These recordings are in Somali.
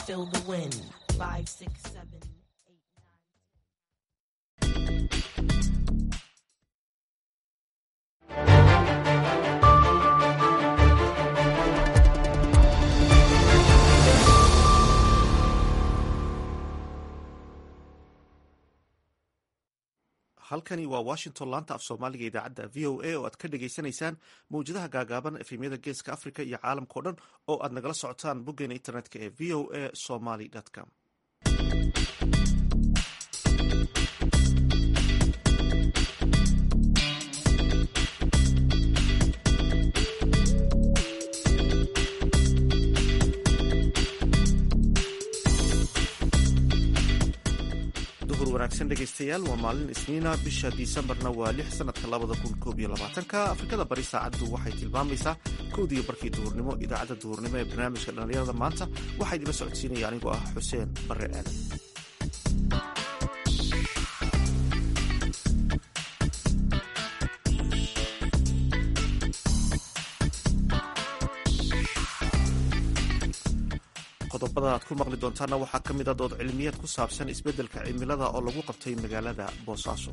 feel the wind. Five, six, seven. halkani waa washington laanta af soomaaliga idaacadda v o a oo aad ka dhagaysanaysaan mawjadaha gaagaaban efemyada geeska africa iyo caalamkao dhan oo aad nagala socotaan boggeena internetka ee v o a somaly com duhur wanaagsan dhegaystayaal waa maalin isniina bisha disembarna waa lix sanadka labada kun koob iyo labaatanka afrikada bari saacaddu waxay tilmaamaysaa kowdiiyo barkii duhurnimo idaacadda duhurnimo ee barnaamijka dhallinyarada maanta waxaa idinla socodsiinaya anigoo ah xuseen bare aadan qodobada aad ku maqli doontaana waxaa ka mid a dood cilmiyeed ku saabsan isbeddelka cimilada oo lagu qabtay magaalada boosaaso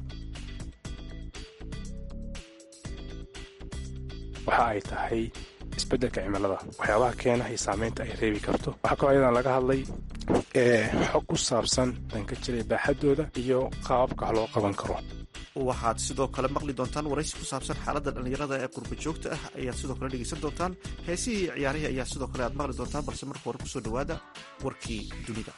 waxa ay tahay isbeddelka cimilada waxyaabaha keena iyo saameynta ay reebi karto waxaa kaloo ayadan laga hadlay xog ku saabsan danka jiray baaxaddooda iyo qaababka wax loo qaban karo waxaad sidoo kale maqli doontaan waraysi ku saabsan xaaladda dhallinyarada ee qurba joogta ah ayaad sidoo kale dhegaysan doontaan heesihii iyo ciyaarihii ayaa sidoo kale aad maqli doontaan balse marka hore kusoo dhowaada warkii dunida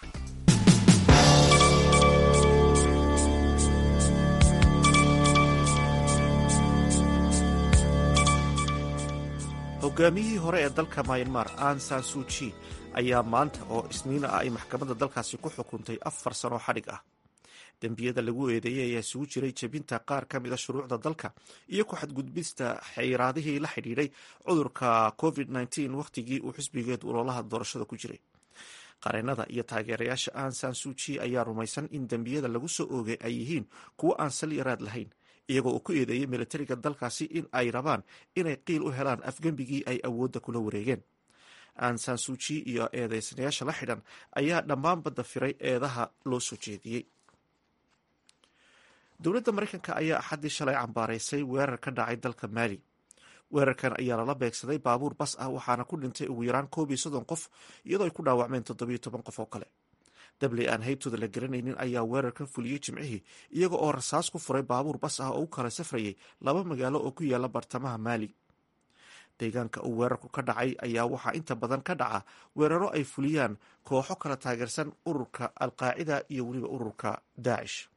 hogaamiyihii hore ee dalka myanmar an san suuji ayaa maanta oo isniina ah ay maxkamadda dalkaasi ku xukuntay afar sano xadhig ah dembiyada lagu eedeeyey ayaa isugu jiray jebinta qaar ka mid a shuruucda dalka iyo ku xadgudbista xayraadihii la xidhiidhay cudurka covid nteen wakhtigii uu xisbigeed ololaha doorashada ku jiray qareenada iyo taageerayaasha an san suuji ayaa rumaysan in dembiyada lagu soo oogay ay yihiin kuwo aan sal yaraad lahayn iyagoo uu ku eedeeyey militariga dalkaasi in ay rabaan inay qiil u helaan afgembigii ay awoodda kula wareegeen an san suuji iyo eedeysanayaasha la xidhan ayaa dhammaanba dafiray eedaha loo soo jeediyey dowladda maraykanka ayaa axaddii shalay cambaaraysay weerar ka dhacay dalka maali weerarkan ayaa lala beegsaday baabuur bas ah waxaana ku dhintay ugu yaraan koob iyo soddon qof iyadoo ay ku dhaawacmeen toddobiyo toban qof oo kale dabley aan haybtooda la garanaynin ayaa weerarkan fuliyey jimcihii iyaga oo rasaas ku furay baabuur bas ah oo u kala safrayay laba magaalo oo ku yaala bartamaha maali deegaanka uu weerarku ka dhacay ayaa waxaa inta badan ka dhaca weeraro ay fuliyaan kooxo kala taageersan ururka alqaacida iyo weliba ururka daacish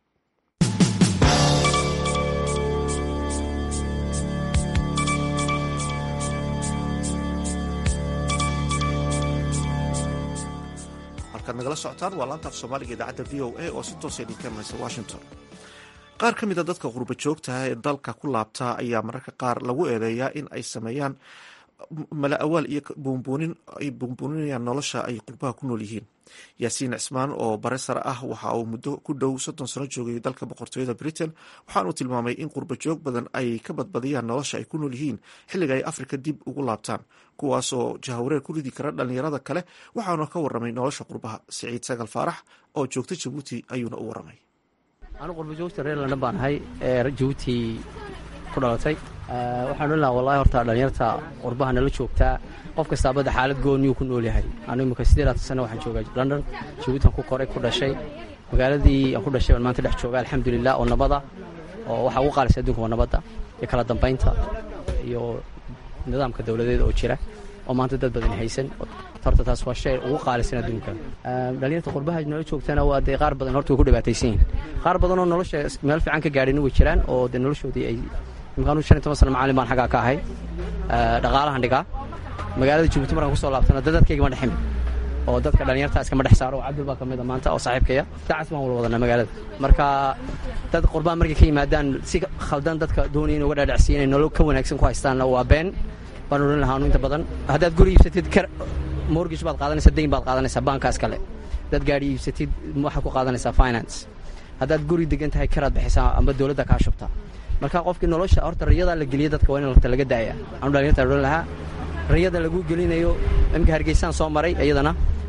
halkaad nagala socotaan waa laanta af soomaaliga idaacadda v o a oo si toosa idinka imanaysa washington qaar ka mid a dadka qurba joogtaha ee dalka ku laabtaa ayaa mararka qaar lagu eedeeyaa in ay sameeyaan mala awaal iyo buunbuunin ay buunbuuninayaan nolosha ay qurbaha ku nool yihiin yaasiin cismaan oo bare sare ah waxa uu muddo ku dhow soddon sano joogay dalka boqortooyada britain waxaanuu tilmaamay in qurba joog badan ay ka badbadiyaan nolosha ay ku nool yihiin xilliga ay afrika dib ugu laabtaan kuwaasoo jahawareer ku ridi kara dhallinyarada kale waxaana ka waramay nolosha qurbaha siciid sagal faarax oo joogta jabuuti ayuuna u waramay anu qurba joogta reer london baan ahay ee jabuuti ku dhalatay waxaan odhan lahaa wallahi horta dhallinyarta qurbaha nala joogtaa qof kastaa badda xaalad gooniyuu ku nool yahay anu imika siddeedaatan sana waxaan joogaa london jabuutan ku koray ku dhashay magaaladii aan ku dhashay baan maanta dhex jooga alxamdulilah oo nabada oo waxaa ugu qaalisay adduunka waa nabadda iyo kala dambaynta iyo nidaamka dowladeed oo jira oo maanta dad badan haysan horta taas waa shay ugu qaalisan adduunka dhallinyarta qurbaha nala joogtana waa dee qaar badan horta way ku dhibaataysan yihin qaar badanoo nolosha meel fiican ka gaadhin way jiraan oo dee noloshoodii ay imkaanu shan iyo toban sana macallin baan xaggaa ka ahay dhaqaalahan dhigaa magaalada jabuuti markaan kusoo laabtana dad dadkayga ma dheximi oo dadka dhallinyarta iskama dhex saaro oo cabdul baa ka mid a maanta oo saaxiibkaya dacas baan wala wadanaa magaalada marka dad qurbaha markay ka yimaadaan si khaldan dadka doonaya in uga dhaadhacsiya inay nolol ka wanaagsan ku haystaanna waa been baan odhan lahaa anu inta badan haddaad guri iibsatid mortgage baad qaadanaysaa dayn baad qaadanaysaa baankaas kale haddaad gaadhi iibsatid waxaad ku qaadanaysaa finance haddaad guri degan tahay karaad bixisaa amba dowladda kaa shubtaa marka qofkii nolosha horta rayadaa la geliya dadka waa in horta laga daaya anu dhalinyarta odhan lahaa rayada lagu gelinayo imika hargeysaan soo maray iyadana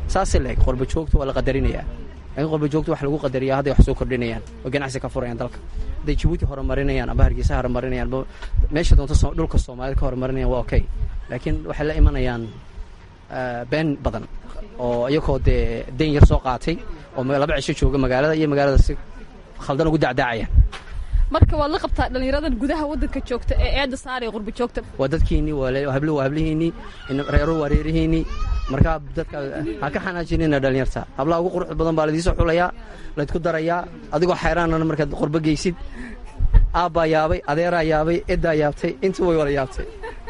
saasay leeg qorba joogta waa la qadarinayaa laakiin qorba joogta wax lagu qadariyaa hadday wax soo kordhinayaan oo ganacsi ka furayaan dalka hadday jabuuti horumarinayaan amba hargeysa horumarinayaan amba meesha doonto so- dhulka soomaalida ka horumarinayaan waa okay laakiin waxay la imanayaan eh, been badan oo iyagoo dee den yar soo qaatay oo ma- laba cisho jooga magaalada iyo magaalada si khaldan ugu dacdaacayaan marka waad la qabtaa dhallinyaradan gudaha waddanka joogta ee eedda saaraya qurba joogta waa dadkiinii waa le- hablo waa hablihiinii in- reero waa reerihiinii markaa dadka ha ka xanaajinina dhalinyarta hablaha ugu quruxda badan baa laidiisoo xulayaa laydku darayaa adigoo xayraanana markaad qorbo geysid aabbaa yaabay adeeraa yaabay eddaa yaabtay intu way wada yaabtay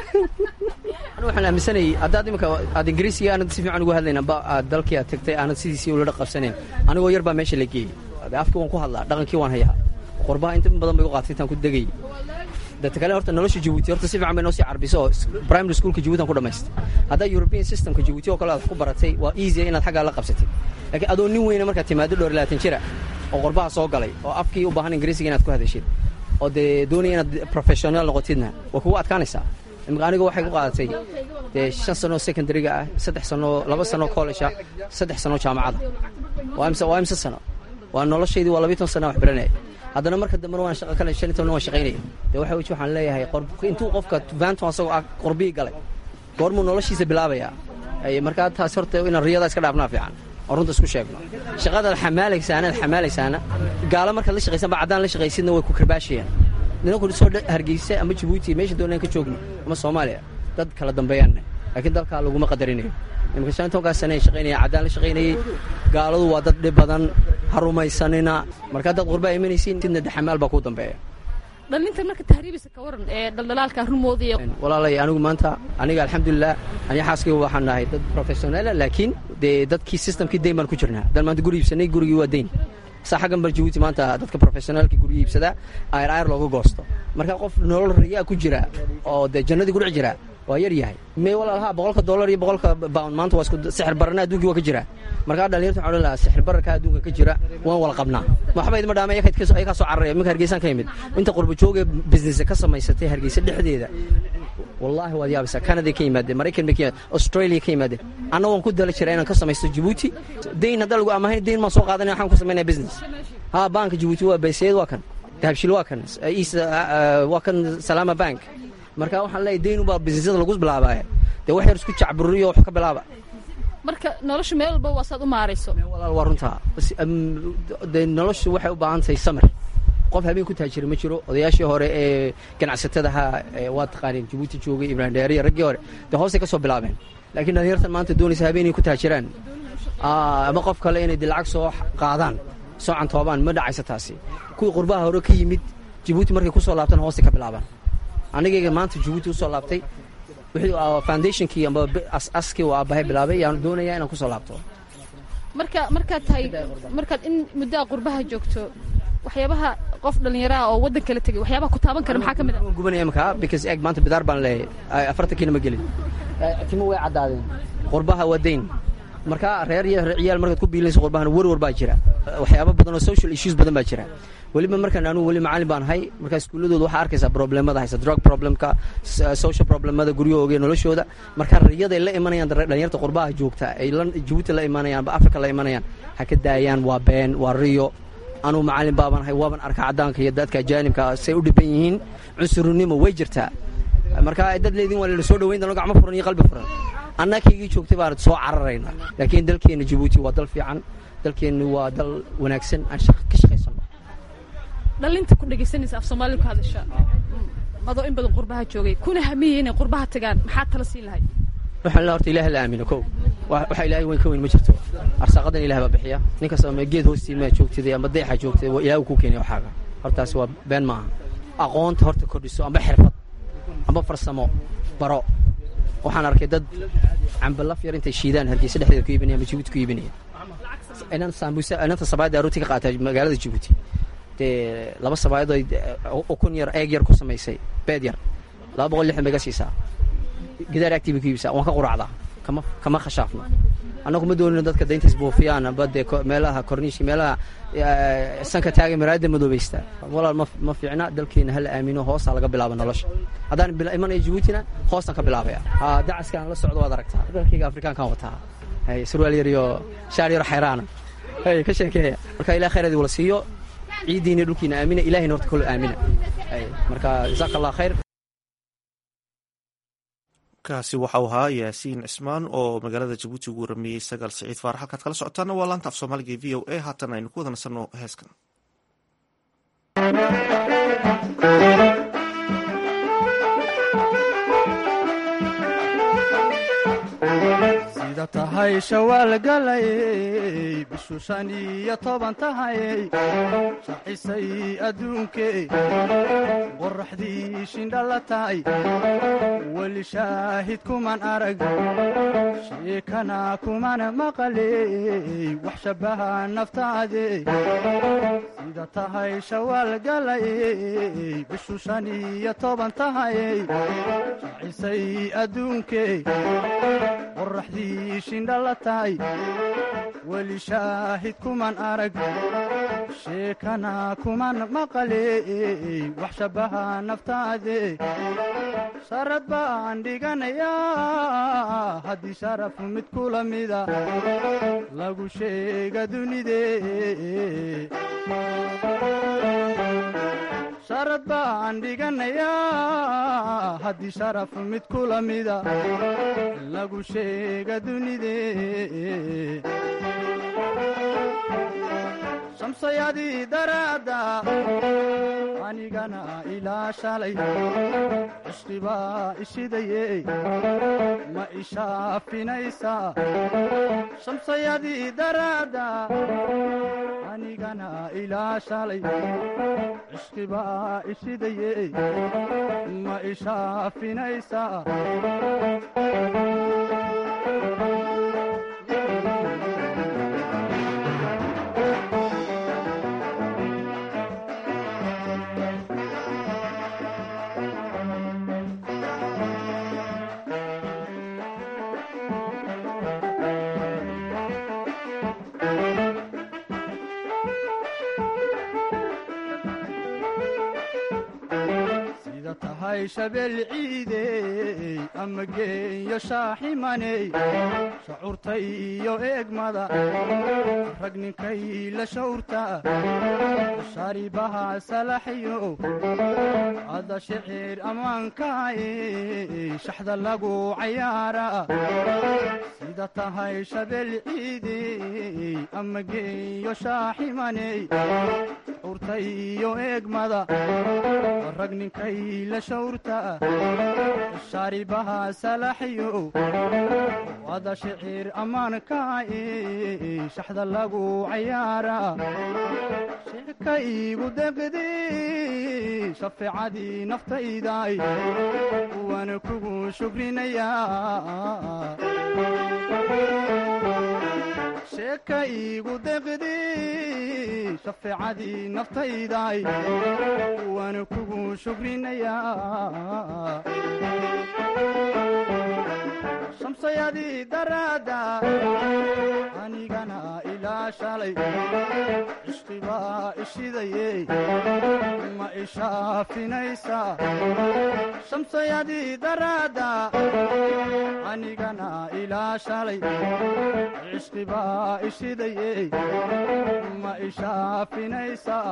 anu waxaan aaminsanayay haddaad imika aad ingiriisiga aanad si fiican ugu hadlayn amba aad dalkii aad tagtay aanad sidiisii ula qabsanayn anigoo yar baa meesha la geeyey Dee afkii waan ku hadlaa dhaqankii waan hayaa qorbaha inta badan bay u qaatay intaan ku degay dadka kale horta nolosha jabuuti horta si fiican bay noo sii carbiso oo primary schoolka jabuuti aan ku dhamaystay haddaa european systemka jabuuti oo kale aad wax ku baratay waa easy inaad xaggaa la qabsatid laakiin adoo nin weyna markaad timaado dhowr iyo labaatan jira oo qorbaha soo galay oo afkii u baahan ingiriisiga inaad ku hadashid oo dee doonaya inaad professional noqotidna waa kugu adkaanaysaa imika aniga waxay ku qaadatay dee shan sano secondaryga ah saddex sano laba sano college ah saddex sano jaamacada waa imse waa imse sano waa noloshaydii waa labiyi toban sana wax baranaya haddana marka dambena waan shaqo kale shan iyo toban waan shaqaynaya dee waxa weji waxaan leeyahay qor intuu qofka vanton asagoo ah qorbihii galay goormuu noloshiisa bilaabayaa Ay, markaa taas horta inaan riyada iska dhaafnaa fiican oo runta isku sheegno shaqadaad xamaalaysaana aad xamaalaysaana gaalo markaad la shaqaysan ba caddaan la shaqaysidna way ku karbaashayaan nidanku soo dha- hargeysa ama jabuuti meesha doonaan ka joogno ama soomaaliya dad kala dambeeyaanne laakiin dalkaa laguma qadarinayo imika shan iyo tobankaa sane shaqaynaya caddaan la shaqaynayey gaaladu waa dad dhib badan ha rumaysanina marka haddaad qurbaa imanaysiin sidna daxamaal baa kuu dambeeya dhallinta marka tahriibisa ka waran ee dhaldhalaalka rumooda iyo walaalay anigu maanta aniga alxamdulilah aniga xaaskayga waxaan nahay dad professionaala laakiin dee dadkii systemkii dayn baan ku jirnaa haddaan maanta guri iibsanay gurigii waa dayn saa xaggan bal jabuuti maanta dadka professionaalkii gurigi iibsadaa ayr ayr looga goosto marka qof nolol riyaa ku jira oo dee jannadii ku dhex jira waa yar yahay may walaalaha boqolka dollar iyo boqolka pound maanta waa isku sixir barana adduunkii waa ka jira markaa dhalinyarta waxaan odhan lahaa sixir bararka adduunka ka jira waan wala qabnaa waxba idima dhaama ayaga kaa soo cararaya minka hargeysaan ka yimid inta qurba jooga business ka samaysatay hargeysa dhexdeeda wallaahi waad yaabaysaa canada ka yimaadeen maraykan bay ka yimaadeen australia ka yimaadeen anna waan ku dala jiraa inaan ka samaysto jabuuti dayn haddaa lagu amahayn dayn maan soo qaadanaya waxaan ku samaynaya business ha banka jabuuti waa bayseed waa kan dahabshil waa kan east waa kan salaama bank marka waxaan leeyahay dayn ubaa businessyada lagu bilaabaya dee wax yar isku jacburiyo wax ka bilaaba marka nolosha meel walba waa saad u maarayso walaal waa runtaa Bas, am, dee noloshu waxay u baahan tahay samir qof habeen ku taajira ma jiro odayaashii hore ee ganacsatadaha ee waa taqaaneen jabuuti joogay ibrahim dheeriya raggii hore dee hoosay ka soo bilaabeen laakiin dhalinyartan maanta doonaysa habeenay ku taajiraan Aa, ama qof kale inay dee lacag soo qaadaan soo cantoobaan ma dhacaysa taasi kuwii qurbaha hore ka yimid jabuuti markay ku soo laabtaan hoosay ka bilaabaan anigayga maanta jabuuti usoo laabtay wixii aa foundationkii amba bi- as-askii waa aabbahay bilaabay yaan doonayaa inaan kusoo laabto marka markaad tahay markaad in muddaa qurbaha joogto waxyaabaha qof dhallinyaraha oo waddan kala tegay waxyaabaha ku taaban kara maxaa ka mid ah waan gubanaya imika because eeg maanta bidaar baan leeyahay afartankiina ma gelin timo way caddaadeen qurbaha waa dayn marka reer iyo ciyaal markaad ku biilinayso qurbahana werwer baa jira waxyaabo badan oo social issues badan baa jira weliba markaan anugu weli macallin baan ahay markaa iskuulladooda waxaa arkaysaa problemada haysa drug problemka s- social problemada guryahooga iyo noloshooda marka riyaday la imanayaan dar- dhalinyarta qurbaha joogta ay la jabuuti la imanayaan aba africa la imanayaan ha ka daayaan waa been waa riyo anugu macallin baaban ahay waaban arka caddaanka iyo dadka ajaanibka say u dhiban yihiin cunsurnimo way jirtaa marka dad leedin waa lala soo dhaweyn dano gacmo furan iyo qalbi furan annakaygii joogtay baan soo cararayna laakiin dalkeenna jabuuti waa dal fiican dalkeennu waa dal wanaagsan aan shaq- ka shaqaysano dhallinta ku dhegaysanaysa af soomaaliya ku hadasha adoo in badan qurbaha joogay kuna hamiyey inay qurbaha tagaan maxaa tala siin lahay waxaan la horta ilaah la aamino kow Wa- waxa ilaahay weyn ka weyn ma jirto arsaaqadan ilaah baa bixiya nin kasta ama geed hoostii maa joogtay ama deexa joogtay waa ilaah uu ku keenay waxaaga hortaasi waa been maaha aqoonta horta kordhiso amba xirfad amba farsamo baro waxaan arkay dad cambalaf yar intay shiidaan hargeysa dhexdeeda ku iibinaya ama jabuuti ku iibinaya inan sambusa inanta sabaayadda arooti ka qaata magaalada jabuuti dee laba sabaayadoo ukun yar eeg yar ku samaysay beed yar laba boqol lixdan bay ka siisaa gidaar agtiiba ku iibsaa waan ka quracdaa kama kama khashaafno annagu ma doonino dadka daynta isbuufiyaan amba dee ko- meelaha korniishi meelaha eh, sanka taagay maraayadda madoobaysta walaal ma ma fiicna dalkeena hala aamino hoosaa laga bilaaba nolosha haddaan bila- imanayo jabuutina hoosaan ka bilaabaya ha dacaskaan la socdo waad aragtaa dalkayga afrikaankaan wataa hay surwaal yar iyo shaar yaro xayraana hay ka sheekeeya marka ilaah khayradii wala siiyo ciiddiina dhulkiina aamina ilahina horta kolo aamina hay marka jazaaka allah khayr kaasi waxau ahaa yaasiin cismaan oo magaalada jabuuti ugu warameeyey sagaal siciid faarax halkaad kala socotaana waa laanta af soomaaliga e v o a haatan aynu ku wada nasanno heeskan sida tahay shawaal galayey bishu shan iyo toban tahayey shacisay adduunkee qoraxdii shindhala tahay weli shaahid kuman arag sheekana kumana maqaley wax shabbaha naftaade sida tahay shawaal galayey bishu shan iyo toban tahayey shacisay adduunkee qoraxdii shindhala tahay weli shaahid kuman arag sheekana kuman maqaley wax shabbaha naftaade sharad baan dhiganayaa haddii sharaf mid kula mida lagu sheega dunidee sharad baan dhiganayaa haddii sharaf mid kula mida lagu sheega dunidee shamsayadii daraadda anigana ilaa shalay cishqibaa ishidaye ma ishaafinaysaa shamsayadii daraadda anigana ilaa shalay cishqibaa ishidaye ma ishaafinaysaa sida tahay shabeel ciidey ama geeyo shaaximaney shacuurta iyo eegmada rag ninkay la shawrta sharibaha salaxyo ada shicir ammaankaay shaxda lagu cayaara sida tahay shabeel ciidey ama geeyo shaaximaney shacuurta iyo eegmada rag ninkay la shawrta shaaribaha salaxyo wada shicir ammaankaay shaxda lagu cayaara sheeka iigu deqdi shafeecadii naftaydaay waana kugu shukrinayaa sheeka iigu deqdi shafeecadii naftaydaay waana kugu shukrinayaa shamsayadii daraadda anigana ilaa shalay cishqibaa ishidaye ma ishaafinaysaa shamsayadii daraadda anigana ilaa shalay cishqibaa ishidaye ma ishaafinaysaa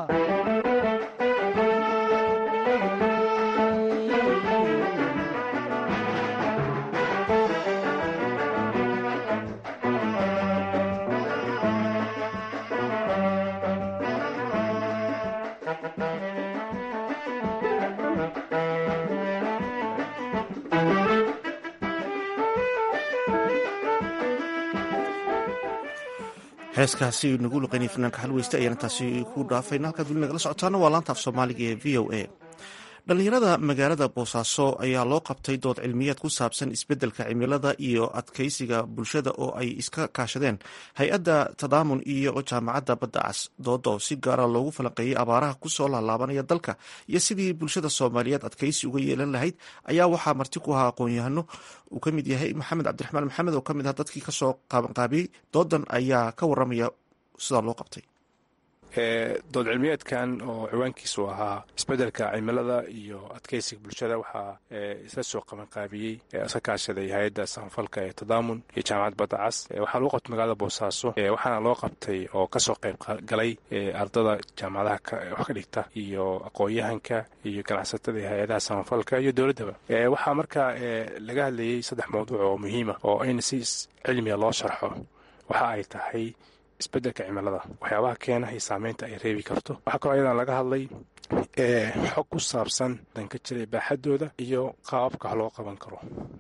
heeskaasi nagu luqaynay fanaanka xalweyste ayaan intaasi ku dhaafayna halkaad weli nagala socotaana waa laanta af soomaaliga ee v o a dhallinyarada magaalada boosaaso ayaa loo qabtay dood cilmiyeed ku saabsan isbeddelka cimilada iyo adkeysiga bulshada oo ay iska kaashadeen hay-adda tadaamun iyo jaamacadda badda cas dooda oo si gaara loogu falanqeeyey abaaraha kusoo laalaabanaya dalka iyo sidii bulshada soomaaliyeed adkeysi uga yeelan lahayd ayaa waxaa marti ku ahaa aqoon-yahano uu ka mid yahay maxamed cabdiraxmaan maxamed oo ka mid ah dadkii kasoo qaabanqaabiyey doodan ayaa ka waramaya sidaa loo qabtay dood cilmiyeedkan oo ciwaankiisu ahaa isbeddelka cimilada iyo adkeysiga bulshada waxaa isla soo qabanqaabiyey iska kaashaday hay-adda samafalka ee tadaamun iyo jaamacad badda cas waxaa lagu qabtay magaalada boosaaso waxaana loo qabtay oo kasoo qayb galay ardada jaamacadaha wax ka dhigta iyo aqoon-yahanka iyo ganacsatada iyo hay-adaha samafalka iyo dowladdaba waxaa markaa laga hadlayey saddex mawduuc oo muhiima oo in si cilmiga loo sharxo waxa ay tahay isbeddelka cimilada waxyaabaha keena iyo saameynta ay reebi karto waxaa kaloo ayadan laga hadlay xog ku saabsan danka jiray baaxadooda iyo qaababka wax loo qaban karo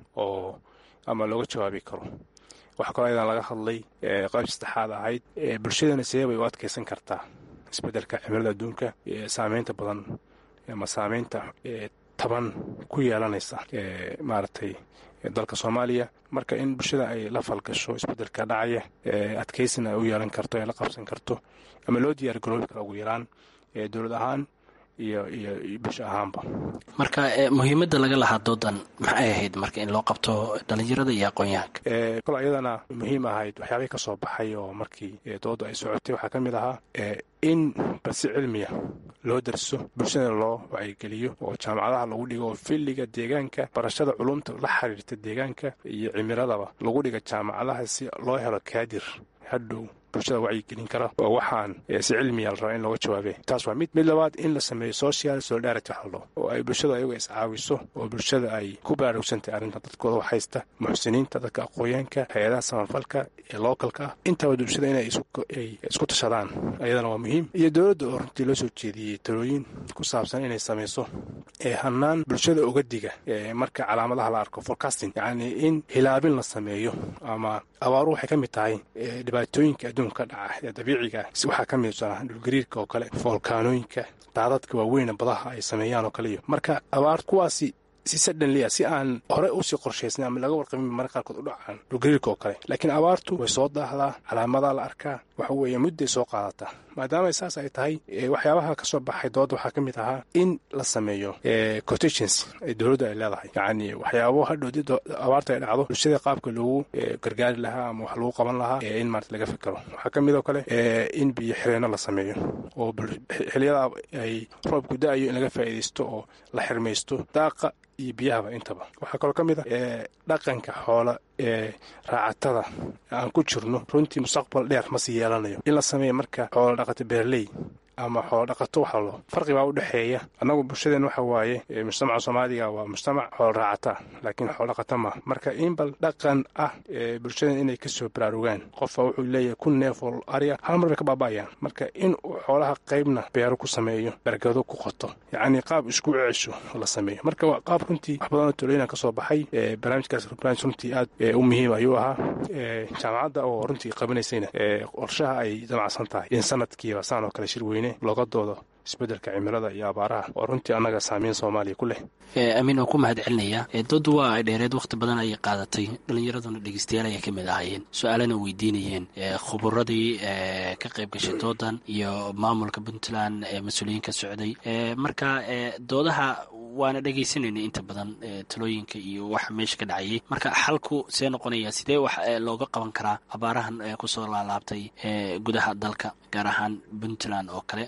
oo ama looga jawaabi karo waxaa kaloo ayadan laga hadlay qayb saddexaad ahayd bulshadana sidee bay u adkeysan kartaa isbeddelka cimilada adduunka saameynta badan ama saameynta taban ku yeelanaysa maaragtay dalka soomaaliya marka in bulshada ay la falgasho isbeddelka dhacaya adkeysina ay u yeelan karto ee la qabsan karto ama loo diyaar garoobi karo ugu yaraan dowlad ahaan iyo iyo bulsho ahaanba marka muhiimadda laga lahaa doodan maxay ahayd marka in loo qabto dhalinyarada iyo aqoon-yahanka kol ayadana muhiim ahayd waxyaabay ka soo baxay oo markii doodda ay socotay waxaa ka mid ahaa in balsi cilmiya loo darso bulshadana loo wacyigeliyo oo jaamacadaha lagu dhigo oo filliga deegaanka barashada culumta la xiriirta deegaanka iyo cimiladaba lagu dhiga jaamacadaha si loo helo kaadir hadhow bulshada wacyigelin kara oo waxaan si cilmiya la rabaa in looga jawaabe taas waa mid mid labaad in la sameeyo social solidarity waxaldo oo ay bulshada ayaga iscaawiso oo bulshada ay ku baraarugsantahay arrinta dadkooda wax haysta muxsiniinta dadka aqooyaanka hay-adaha samafalka ee lookalka ah intaba bulshada inay isku tashadaan ayadana waa muhiim iyo dowladda oo runtii loo soo jeediyey talooyin ku saabsan inay samayso hanaan bulshada uga diga marka calaamadaha la arko forecasting yacni in hilaabin la sameeyo ama abaaru waxay ka mid tahay dhibaatooyinka adduunka ka dhaca ee dabiiciga waxaa ka mid ah dhulgariirka oo kale foolkaanooyinka daadadka waaweyna badaha ay sameeyaan oo kale iyo marka abaar kuwaasi si sadhanliya si aan hore usii qorshaysnay ama laga warqabin marka qaarkood u dhacaan dhulgariirka oo kale laakiin abaartu way soo daahdaa calaamadaa la arkaa waxa weeye mudday soo qaadataa maadaama saas ay tahay waxyaabaha ka soo baxay dooda waxaa ka mid ahaa in la sameeyo cotations ay dowladda ay leedahay yacni waxyaabo hadhow abaarta ay dhacdo bulshada qaabka loogu gargaari lahaa ama wax lagu qaban lahaa in maarata laga fikero waxaa ka mid oo kale in biyo xireenno la sameeyo oo xiliyada ay roobku da-ayo in laga faa'iidaysto oo la xirmaysto daaqa iyo biyahaba intaba waxaa kaloo ka mid ah dhaqanka xoola ee raacatada aan ku jirno runtii mustaqbal dheer ma sii yeelanayo in la sameeya marka xoola dhaqato beerley ama xoolo dhaqato waxa lo farqi baa u dhexeeya annagu bulshadeen waxa waaye mujtamaca soomaaliga waa mujtamac xoolo raacata laakiin xoolo dhaqata ma marka in bal dhaqan ah bulshadeen inay kasoo baraarugaan qofba wuxuu leeyahay kun neef oo arya hal mar bay ka baaba'ayaan marka in uu xoolaha qaybna beero ku sameeyo bargado ku qoto yacni qaab isku cesho la sameeyo marka waa qaab runtii wax badanoo talooyina ka soo baxay barnaamijkaas barnaamij runtii aad u muhiim ayuu ahaa jaamacadda oo runtii qabanaysayna qorshaha ay damacsan tahay in sanadkiiba saan oo kale shir weyne looga doodo isbeddelka cimilada iyo abaaraha oo runtii annaga saamiyn soomaaliya ku leh amiin waa ku mahad celinayaa doodu waa ay dheereed wakhti badan ayay qaadatay dhallinyaraduna dhegeystayaal ayay ka mid ahaayeen su-aalana weydiinayeen khuburadii ka qayb gashay doodan iyo maamulka puntland ee mas-uuliyiinka socday marka doodaha waana dhegaysanaynay inta badan talooyinka iyo waxa meesha ka dhacayay marka xalku see noqonaya sidee wax looga qaban karaa abaarahan kusoo laalaabtay gudaha dalka gaar ahaan puntland oo kale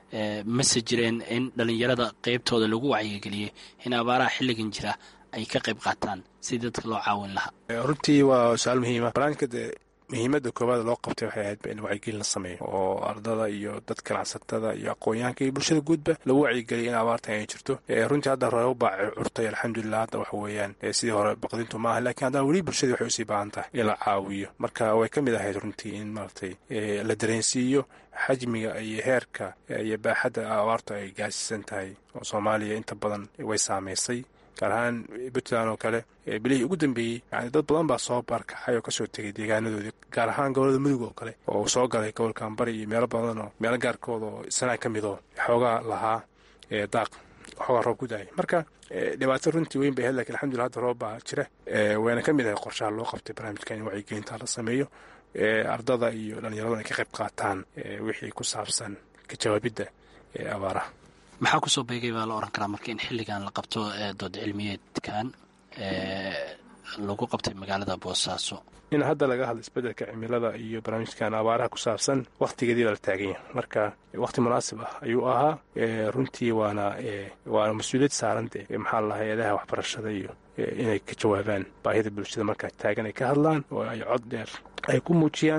mase jireen in dhallinyarada qeybtooda lagu wacyigeliyey in abaaraha xilligan jira ay ka qayb qaataan si dadka loo caawin lahaa runtii waa su-aal muhiima barnaamijka de muhiimadda koowaad loo qabtay waxay ahayd in wacyigelin la sameeyo oo ardada iyo dad ganacsatada iyo aqoon-yahanka iyo bulshada guudba lagu wacyigeliya in abaartan ay jirto runtii hadda reebo baa curtay alxamdulilah hadda waxa weeyaan sidii hore baqdintu maaha lakiin haddana weli bulshadii waxay usii baahan tahay in la caawiyo marka way ka mid ahayd runtii in maaragtay la dareensiiyo xajmiga iyo heerka iyo baaxadda abaartu ay gaarsiisan tahay oo soomaaliya inta badan way saamaysay gaar ahaan puntland oo kale bilihii ugu dambeeyey yani dad badan baa soo barkaxay oo kasoo tegay deegaanadoodii gaar ahaan gobolada mudug oo kale oo uu soo galay gobolkan bari iyo meelo badan oo meelo gaarkooda oo sanaa ka midoo xoogaa lahaa daaq xoogaa roob ku daayay marka dhibaato runtii weyn bay ahayd lakin alxamdulillah hadda roob baa jira wayna ka mid ahay qorshaha loo qabtay barnaamijka in wacyigelinta la sameeyo ardada iyo dhallinyaraduna ay ka qayb qaataan wixii ku saabsan ka jawaabidda abaaraha maxaa kusoo beegay baa la oran karaa marka in xilligan la qabto dood cilmiyeedkan lagu qabtay magaalada boosaaso in hadda laga hadlo isbeddelka cimilada iyo barnaamijkan abaaraha ku saabsan wakhtigeedii baa la taagan yahay marka wakhti munaasib ah ayuu ahaa runtii waana waana mas-uuliyad saarante maxaa la hay-adaha waxbarashada iyo inay ka jawaabaan baahida bulshada markaa taagan ay ka hadlaan oo ay cod dheer ay ku muujiyaan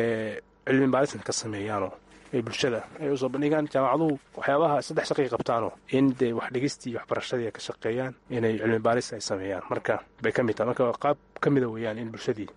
cilmi baarisna ka sameeyaanoo bulshada ay usoo bandhigaan jaamacaduhu waxyaabaha saddex shaqay qabtaanoo in dee wax dhigistii iyo waxbarashadii ay ka shaqeeyaan inay cilmi baaris ay sameeyaan marka bay ka mid tahay marka qaab ka mida weeyaan in bulshadii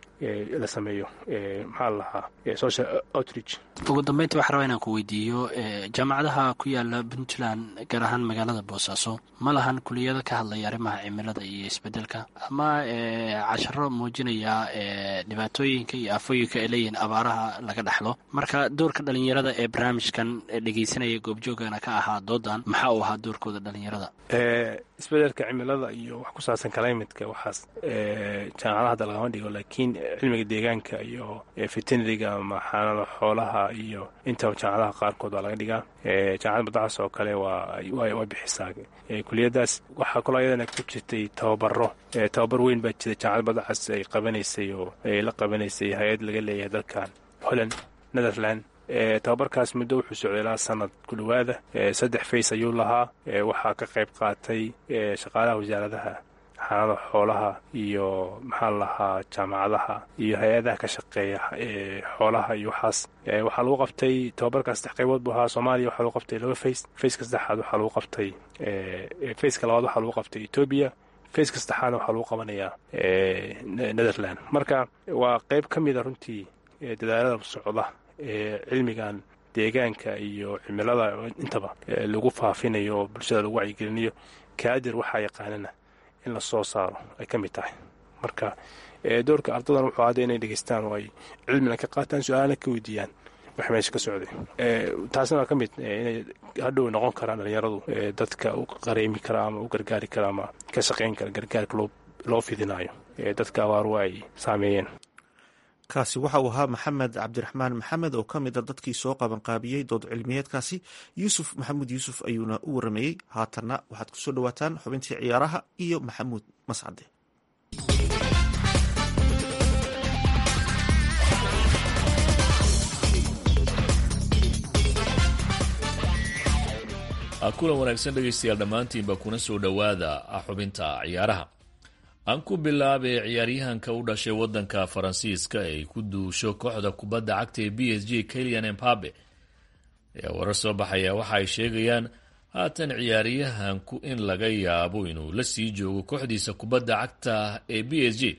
la sameeyo maxaa la lahaa social outreach ugu dambeynta waxaa rabaa inaan ku weydiiyo jaamacadaha ku yaala puntland gaar ahaan magaalada boosaaso ma lahan kuliyado ka hadlaya arrimaha cimilada iyo isbedelka ama casharo muujinaya dhibaatooyinka iyo aafooyinka ay leeyihiin abaaraha laga dhexlo marka doorka dhalinyarada ee barnaamijkan dhegeysanaya goobjoogana ka ahaa doodan maxaa uu ahaa doorkooda dhalinyarada isbedelka cimilada iyo wax ku saabsan climatka waxaas jaamacadaha hadda lagama dhigo laakiin cilmiga deegaanka iyo veterinariga ama xaanada xoolaha iyo intaba jaamacadaha qaarkood waa laga dhigaa jaamacada badacas oo kale waa bixisaa kuliyadaas waxaa kaloo ayadana ku jirtay tababaro tababar weyn baa jira jaamacada badacas ay qabanaysay oo ay la qabanaysay hay-ad laga leeyahay dalkan holland netherland tababarkaas muddo wuxuu socday ilaa sanad ku dhowaada saddex fays ayuu lahaa waxaa ka qayb qaatay shaqaalaha wasaaradaha xaanada xoolaha iyo maxaa lahaa jaamacadaha iyo hay-adaha ka shaqeeya xoolaha iyo waxaas waxaa lagu qabtay tababarkaas saddex qaybood buu ahaa soomaaliya waxaa lagu qabtay laba fays fayska saddexaad waxaa lagu qabtay fayska labaad waxaa lagu qabtay etoobiya fayska saddexaadna waxaa lagu qabanayaa netherland marka waa qayb ka mida runtii dadaalada socda ee cilmigan deegaanka iyo cimilada intaba lagu faafinayo oo bulshada lagu wacyigelinayo kaadir waxaa yaqaanana in la soo saaro ay ka mid tahay marka doorka ardadan wuxuu hadda inay dhegeystaan oo ay cilmina ka qaataan su-aalana ka weydiiyaan wax meesha ka socday taasina waa ka mid inay hadhow noqon karaan dhalinyaradu dadka u qareemi kara ama u gargaari kara ama ka shaqayn kara gargaarka loo fidinayo dadka abaaru ay saameeyeen kaasi waxa uu ahaa maxamed cabdiraxmaan maxamed oo ka mid a dadkii soo qabanqaabiyey dood cilmiyeedkaasi yuusuf maxamuud yuusuf ayuuna u waramayey haatanna waxaad kusoo dhawaataan xubintii ciyaaraha iyo maxamuud mascade kulan wanaagsan dhegaystayaal dhammaantiinba kuna soo dhowaada xubinta ciyaaraha aan ku bilaabay ciyaaryahanka u dhashay wadanka faransiiska ay ku duusho kooxda kubadda cagta ee b s g kelian embabe ayaa warar soo baxaya waxa ay sheegayaan haatan ciyaaryahanku in laga yaabo inuu la sii joogo kooxdiisa kubadda cagta ee b s g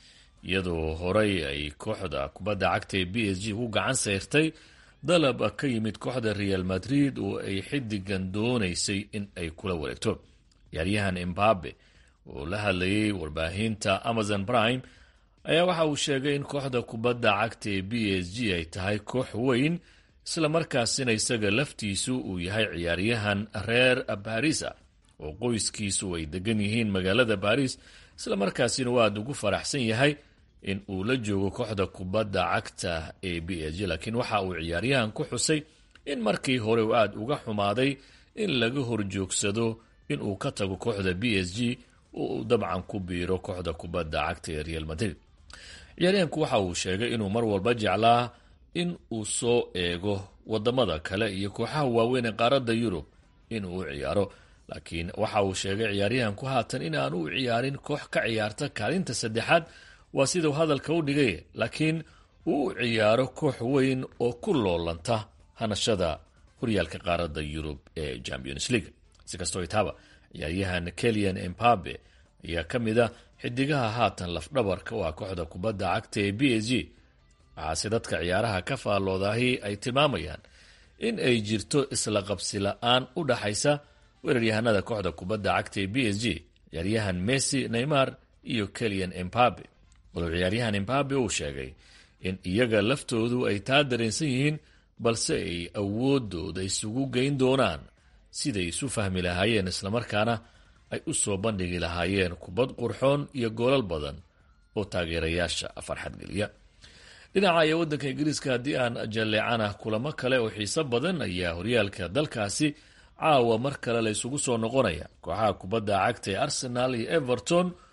iyadoo horey ay kooxda kubadda cagta ee b s g ku gacan sayrtay dalab ka yimid kooxda real madrid oo ay xidigan doonaysay in ay kula wareegto ciyaaryahan embabe oo la hadlayay warbaahinta amazon prime ayaa waxa uu sheegay in kooxda kubadda cagta ee b s g ay tahay koox weyn isla markaasina isaga laftiisu uu yahay ciyaaryahan reer barisa oo qoyskiisu ay degan yihiin magaalada baris isla markaasina uu aada ugu faraxsan yahay in uu la joogo kooxda kubadda cagta ee b s g laakiin waxa uu ciyaaryahan ku xusay in markii hore uu aada uga xumaaday in laga horjoogsado in uu ka tago kooxda b s g oo uu dabcan ku biiro kooxda kubadda cagta ee real madrid ciyaaryahanku waxa uu sheegay inuu mar walba jeclaa in uu soo eego wadamada kale iyo kooxaha waaweyn ee qaaradda yurub inuu u ciyaaro laakiin waxa uu sheegay ciyaaryahanku haatan inaan u ciyaarin koox ka ciyaarta kaalinta saddexaad waa sidau hadalka u dhigay laakiin uu u ciyaaro koox weyn oo ku loolanta hanashada horyaalka qaaradda yurub ee champions league si kastoo itaaba ciyaaryahan kelian embabe ayaa ka mid a xidigaha haatan lafdhabarka u ah kooxda kubadda cagta ee b s g waxaase dadka ciyaaraha ka faalloodahi ay tilmaamayaan in ay jirto isla qabsi la-aan u dhaxaysa weeraryahanada kooxda kubadda cagta ee b s g ciyaaryahan messi neymar iyo kelian embabe walow ciyaaryahan embabe uu sheegay in iyaga laftoodu ay taa dareensan yihiin balse ay awoodooda isugu geyn doonaan siday isu fahmi lahaayeen islamarkaana ay u soo bandhigi lahaayeen kubad qurxoon iyo goolal badan oo taageerayaasha farxad geliya dhinaca iyo waddanka ingiriiska haddii aan jalleecana kulamo kale oo xiiso badan ayaa horyaalka dalkaasi caawa mar kale la isugu soo noqonaya kooxaha kubadda cagta ee arsenal iyo everton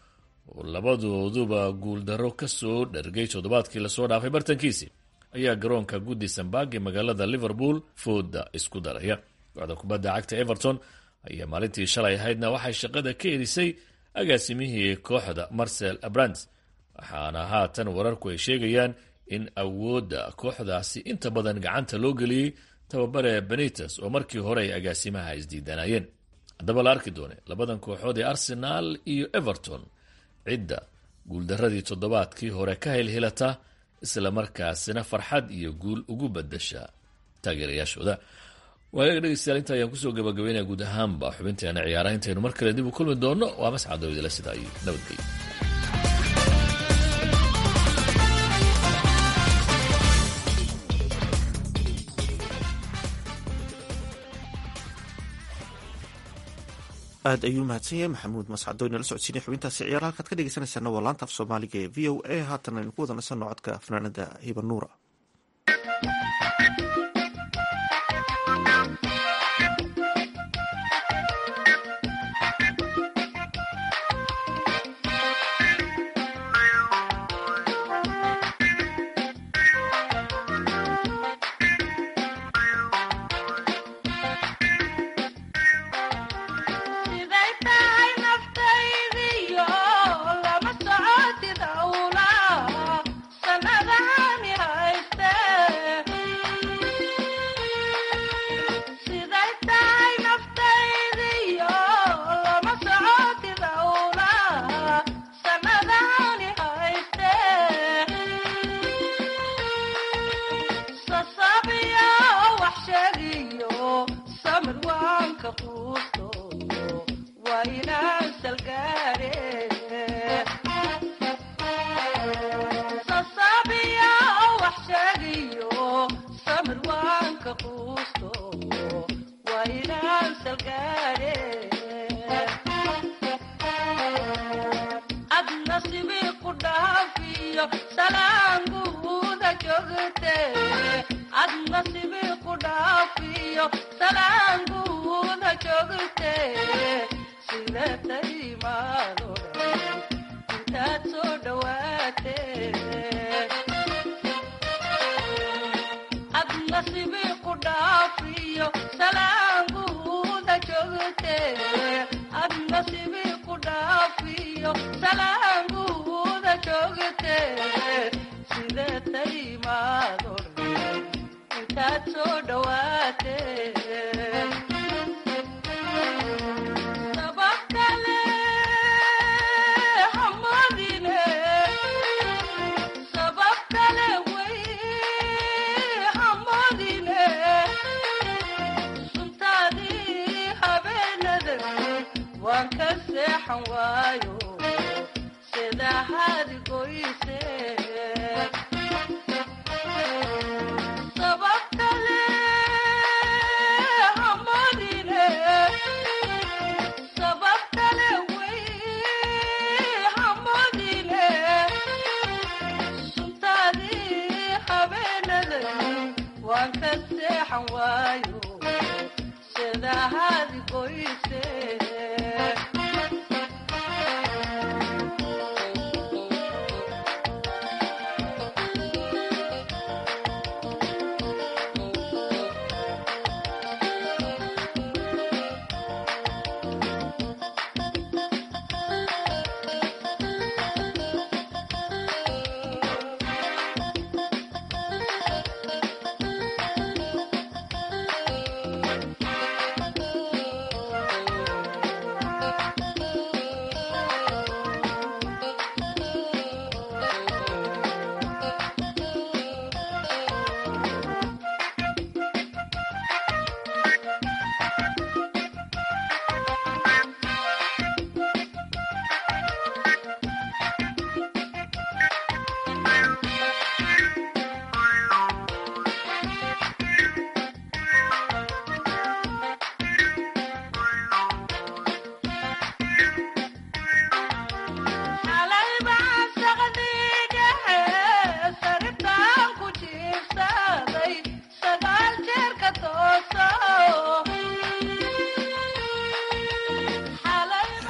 oo labadooduba guuldarro ka soo dhargay toddobaadkii lasoo dhaafay bartankiisii ayaa garoonka guddi sambag ee magaalada liverpool fooda isku daraya kooxda kubadda cagta everton ayaa maalintii shalay ahaydna waxay shaqada ka erisay agaasimihii kooxda marcel abrant waxaana haatan wararku ay sheegayaan in awoodda kooxdaasi inta badan gacanta loo geliyey tababare benites oo markii hore ay agaasimaha isdiidanayeen haddaba la arki doone labadan kooxood ee arsenaal iyo everton cidda guuldaradii toddobaadkii hore ka helhelata isla markaasina farxad iyo guul ugu badasha taageerayaashooda waagaga dhegeystayaal inta ayaan kusoo gabagabeynaya guud ahaanba xubinteena ciyaaraha intaynu mar kale dib u kulmi doonno waa mascad dawidale sidaa iyo nabadgelyo aad ayuu mahadsan yahay maxamuud mascado inala socodsiinay xubintaasi ciyaar halkaad ka dhegeysanaysaana waa laanta af soomaaliga ee v o a haatan aynu ku wada nasanno codka fanaanada hiba nuura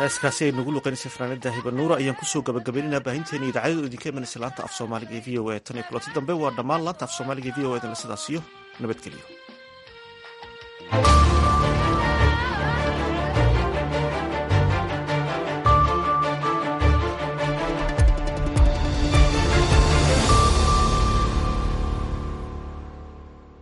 heeskaasi ay nagu luqeynaysa fanaanada hibanuura ayaan kusoo gabagabaynaynaa baahinteena idaacadadu idinka imanaysa laanta af soomaaliga ee v o a tan iyo kulanti dambe waa dhammaan laanta af soomaaliga ee v o a dan sidaas iyo nabadgelyo